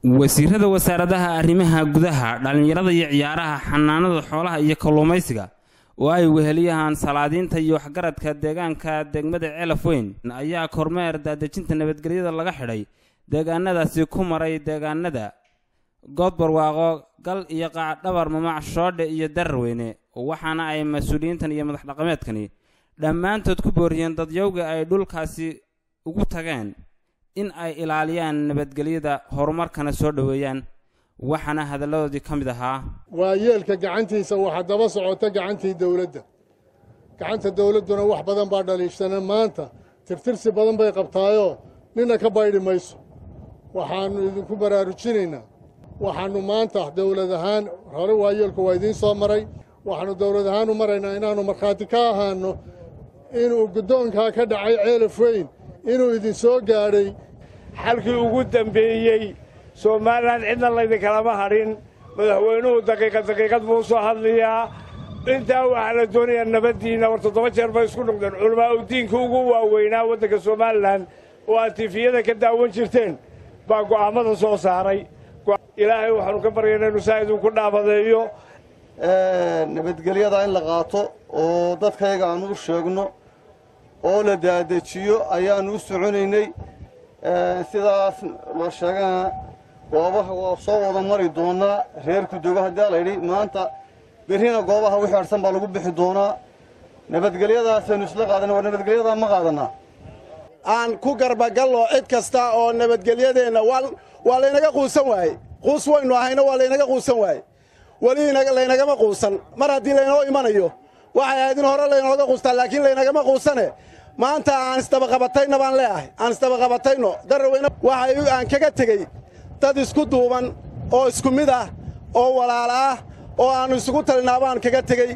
wasiirada wasaaradaha arrimaha gudaha dhallinyarada iyo ciyaaraha xanaanada xoolaha iyo kalluumaysiga oo ay weheliyahaan salaadiinta iyo waxgaradka deegaanka degmada ceelaf weyn ayaa kormeer daadejinta nabadgelyada laga xidhay deegaanadaasi ku maray deegaanada goodbarwaaqo gal iyo qaacdhabar mamac shoodhe iyo dararweyne waxaana ay mas-uuliyiintan iyo madax dhaqameedkani dhammaantood ku booriyeen dadyowga ay dhulkaasi ugu tageen in ay ilaaliyaan nabadgelyada horumarkana soo dhoweeyaan waxaana hadalladoodii ka mid ahaa waa yeelka gacantiisa waxa daba socota gacantii dawladda gacanta dawladduna wax badan baa dhaliishana maanta tirtirsi badan bay qabtaayoo ninna ka baydhi mayso waxaannu idinku baraarujinaynaa waxaannu maanta dawlad ahaan hore waa yeelku waa idiin soo maray waxaannu dawlad ahaan u maraynaa inaannu markhaati ka ahaanno inuu guddoonkaa ka dhacay ceelaf weyn inuu idin soo gaadhay xalkii ugu dambeeyey somalilan cidna laydinkalama hadhin madaxweynuhu daqiiqad daqiiqad buu soo hadlayaa intaa waxaa la doonayaa nabaddiinna war toddoba jeer bay isku noqdeen culamaa u diinka ugu waaweynaa waddanka somalilan oo aad tifiyada ka daawan jirteen baa go'aammada soo saaray ilaahay waxaannu ka baryaynaa inu saa idinku dhaabadeeyo nabadgelyada in la qaato oo dadkayaga aan u sheegno oo la daadejiyo ayaannu u soconaynay sidaas la sheegana goobaha waa soo wada mari doonaa reer kudogo haddii layidhi maanta berrina goobaha wixii hadhsan baa lagu bixi doonaa nabadgelyadaasaynu isla qaadana war nabadgelyadaa ma qaadanaa aan ku garbagallo cid kasta oo nabadgelyadeenna waa laynaga quusan waaye quus waynu ahayna waa laynaga quusan waaye weli laynagama quusan mar haddii laynoo imanayo waxay ahayd in hore laynooga quustaa laakiin laynagama quusane maanta aan isdabaqabatayna baan leeahay aan isdabaqabatayno daraweyne waxay aan kaga tegey dad isku duuban oo isku mid ah oo walaala ah oo aannu isugu talinaa baan kaga tegey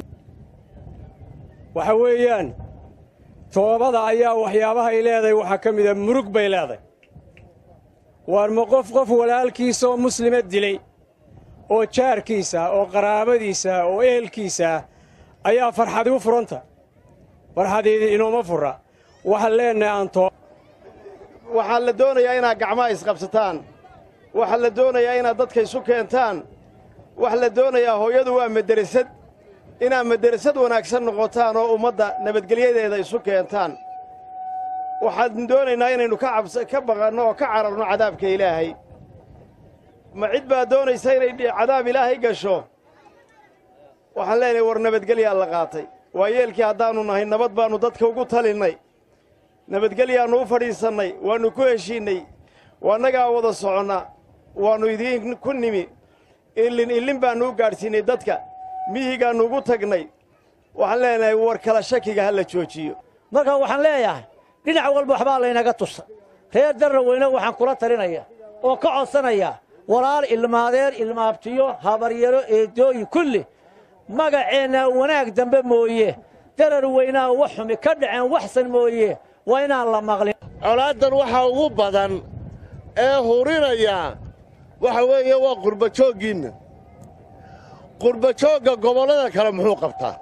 waxa weeyaan toobada ayaa waxyaabahay leedahay waxaa ka mida murug bay leedahay waar ma qof qof walaalkiisa oo muslima dilay oo jaarkiisa oo qaraabadiisa oo ehelkiisa ayaa farxadi u furanta farxadiidi inooma furra waxaan leennahay aanto waxaa la doonayaa inaad gacmaha isqabsataan waxaa la doonayaa inaad dadka isu keentaan waxaa la doonayaa hooyadu waa maderasad inaad maderasad wanaagsan noqotaan oo ummadda nabadgelyadeeda isu keentaan waxaan doonaynaa inaynu ka baqanno oo ka cararno cadaabka ilaahay ma cid baa doonaysa inay cadaab ilaahay gasho waxaan leenahay war nabadgelyaa la qaatay waa yeelkii haddaannu nahay nabad baannu dadka ugu talinnay nabadgelyaannu u fadhiisannay waannu ku heshiinnay waannagaa wada soconna waannu idiin ku nimi illin illin baannu u gaadhsiinnay dadka miyigaannu ugu tagnay waxaan leenahay war kala shakiga ha la joojiyo markaa waxaan leeyahay dhinac walba waxbaa laynaga tusa reer darraweyne waxaan kula talinaya oo ka codsanayaa walaal ilmaadeer ilmaabtiyo habaryaro eedooyin kulli magaceenna wanaag dambe mooye darar weynaa wax xumi ka dhaceen waxsan mooye waa inaan la maqlin colaaddan waxaa ugu badan ee hurinayaa waxa weeye waa qurbajooggiinna qurbajoogga gobollada kale muxuu qabtaa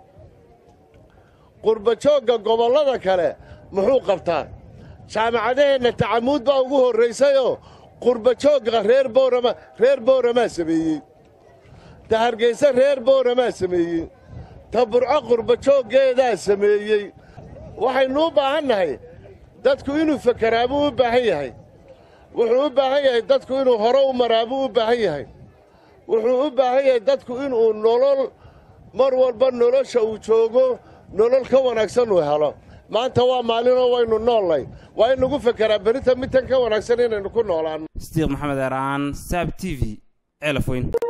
qurbajoogga gobollada kale muxuu qabtaa jaamacadaheenna tacamuud baa ugu horraysayoo qurbajoogga reer boorama reer booramaa sameeyey ta hargayse reer booramaa sameeyey ta burco qurbajooggeedaa sameeyey waxaynu u baahan nahay dadku inuu fekeraa buu u baahan yahay wuxuu u baahan yahay dadku inuu hore u maraa buu u baahan yahay wuxuu u baahan yahay dadku inuu nolol mar walba nolosha uu joogo nolol ka wanaagsan uu helo maanta waa maalinoo waynu noollay waa in lagu fekeraa berita midtan ka wanaagsan inaynu ku noolaanno sidiiq maxamed eraan saab t v ceelaf weyn